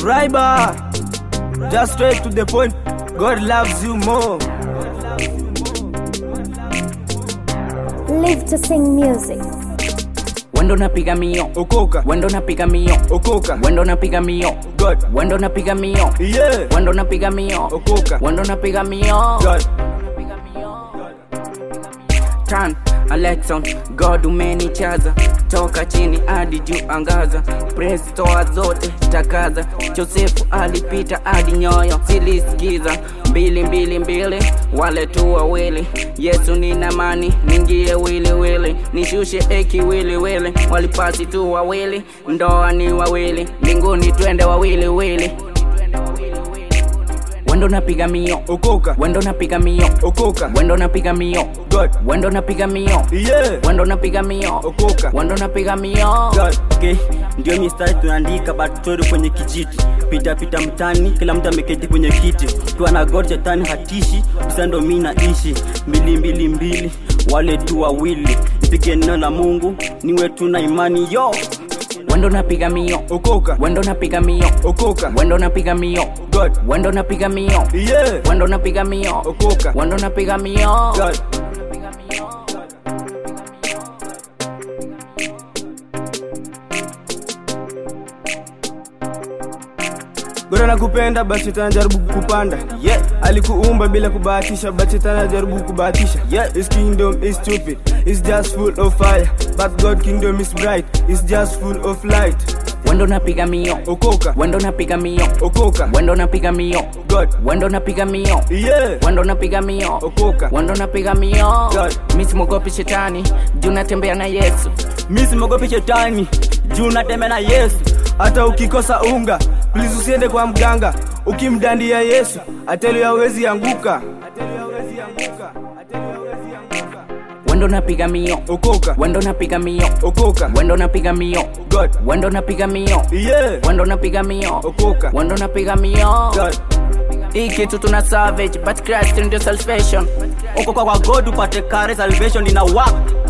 Raiba, just straight to the point. God loves you more. Live to sing music. wendo napiga mio Okoka, wendo napiga mio Okoka, wendo napiga mio God, wendo napiga mio yeah, wendo napiga mio Okoka, wendo napiga mio God, Tan Alexon God umenichaza toka chini hadi juu angaza press toa zote takaza Josefu alipita hadi nyoyo zilisikiza mbili mbili mbili wale tu wawili Yesu nina mani ningie wili wili nishushe eki wili wili walipasi tu wawili ndoa ni wawili mbinguni twende wawili wili wendo napiga mio Okoka, wendo napiga mio Okoka, wendo napiga mio God, wendo napiga mio yeah, wendo napiga mio Okoka, wendo napiga mio God, okay. ndio mistari tunaandika batori kwenye kijiti pita pita mtani kila mtu ameketi kwenye kiti tuwa na god shetani hatishi sasa ndo mi naishi mbili mbili mbili wale tu wawili mpige neno la mungu niwe tu na imani yo wendo napiga mio Okoka, wendo napiga mio Okoka, wendo napiga mio God, wendo napiga mio yeah, wendo napiga mio Okoka, wendo napiga mio God, Bora nakupenda basi tanajaribu kukupanda yeah. alikuumba bila kubahatisha but shetani anajaribu kubahatisha Yeah. his kingdom is stupid it's just full of fire but god kingdom is bright it's just full of light wendo napiga mio okoka wendo napiga mio okoka wendo napiga mio god wendo napiga mio yeah wendo napiga mio okoka wendo napiga mio God. mi simogopi shetani juu natembea na yesu mi simogopi shetani juu natembea na yesu hata ukikosa unga please usiende kwa mganga ukimdandia yesu ateli hawezi anguka wendo napiga mio okoka wendo napiga mio okoka wendo napiga mio god wendo napiga mio yeah wendo napiga mio okoka wendo napiga mio god hii kitu tuna savage but Christ ndio salvation uko kwa god upate kare salvation ina work